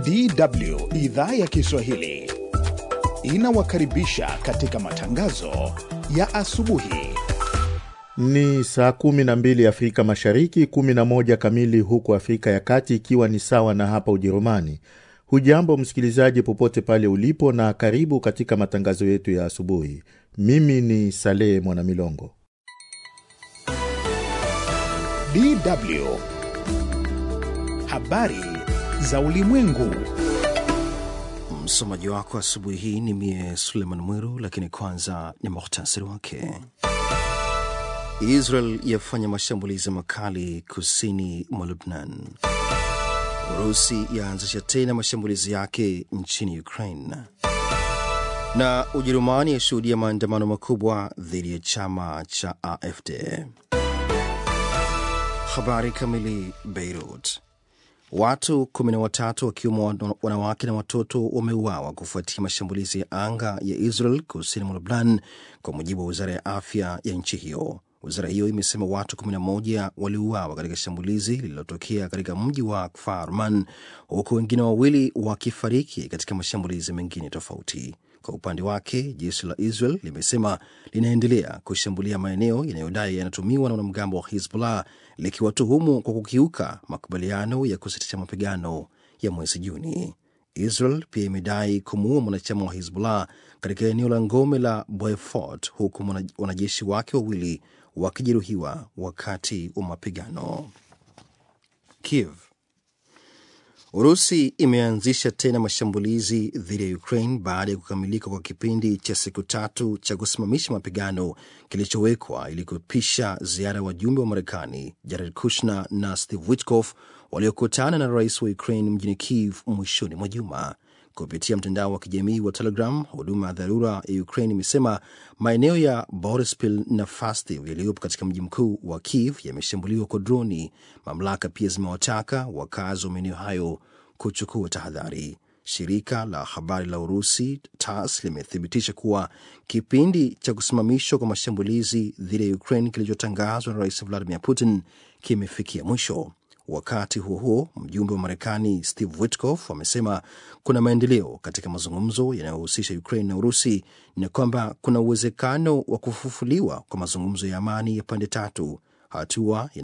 DW idhaa ya Kiswahili inawakaribisha katika matangazo ya asubuhi. Ni saa 12 Afrika Mashariki, 11 kamili huku Afrika ya Kati, ikiwa ni sawa na hapa Ujerumani. Hujambo msikilizaji, popote pale ulipo, na karibu katika matangazo yetu ya asubuhi. Mimi ni Salehe Mwanamilongo. DW habari za ulimwengu. Msomaji wako asubuhi hii ni mie Suleiman Mwiru, lakini kwanza ni muhtasari wake. Israel yafanya mashambulizi makali kusini mwa Lubnan. Urusi yaanzisha tena mashambulizi yake nchini Ukraine, na Ujerumani yashuhudia maandamano makubwa dhidi ya chama cha AfD. Habari kamili. Beirut, watu kumi na watatu wakiwemo wanawake na watoto wameuawa kufuatia mashambulizi ya anga ya Israel kusini mwa Lubnan, kwa mujibu wa wizara ya afya ya nchi hiyo. Wizara hiyo imesema watu 11 waliuawa katika shambulizi lililotokea katika mji wa Kfar Man, huku wengine wawili wakifariki katika mashambulizi mengine tofauti. Kwa upande wake, jeshi la Israel limesema linaendelea kushambulia maeneo yanayodai yanatumiwa na wanamgambo wa Hizbullah, likiwatuhumu kwa kukiuka makubaliano ya kusitisha mapigano ya mwezi Juni. Israel pia imedai kumuua mwanachama wa Hizbullah katika eneo la ngome la Beaufort, huku wanajeshi wake wawili wakijeruhiwa wakati wa mapigano. Kiev, Urusi imeanzisha tena mashambulizi dhidi ya Ukraine baada ya kukamilika kwa kipindi cha siku tatu cha kusimamisha mapigano kilichowekwa ili kupisha ziara ya wajumbe wa Marekani Jared Kushner na Steve Witkoff waliokutana na rais wa Ukraine mjini Kiev mwishoni mwa juma. Kupitia mtandao wa kijamii wa Telegram, huduma ya dharura ya Ukraine imesema maeneo ya Borispil na Fastiv yaliyopo katika mji mkuu wa Kiev yameshambuliwa kwa droni. Mamlaka pia zimewataka wakazi wa maeneo hayo kuchukua tahadhari. Shirika la habari la Urusi TASS limethibitisha kuwa kipindi cha kusimamishwa kwa mashambulizi dhidi ya Ukraine kilichotangazwa na Rais Vladimir Putin kimefikia mwisho. Wakati huo huo, mjumbe wa Marekani Steve Witkoff amesema kuna maendeleo katika mazungumzo yanayohusisha Ukraine na Urusi na kwamba kuna uwezekano wa kufufuliwa kwa mazungumzo ya amani ya pande tatu, hatua